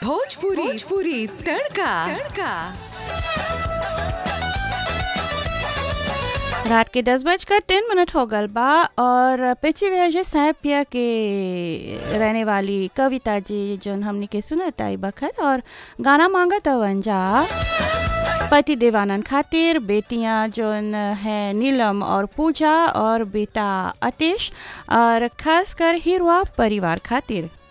भोजपुरी भोजपुरी तड़का तड़का रात के दस बजकर टेन मिनट हो गल बा और पिछी वजह सैपिया के रहने वाली कविता जी जोन हमने के सुनत आई बखत और गाना मांगत हवन जा पति देवानंद खातिर बेटियां जोन है नीलम और पूजा और बेटा अतिश और खास कर हिरवा परिवार खातिर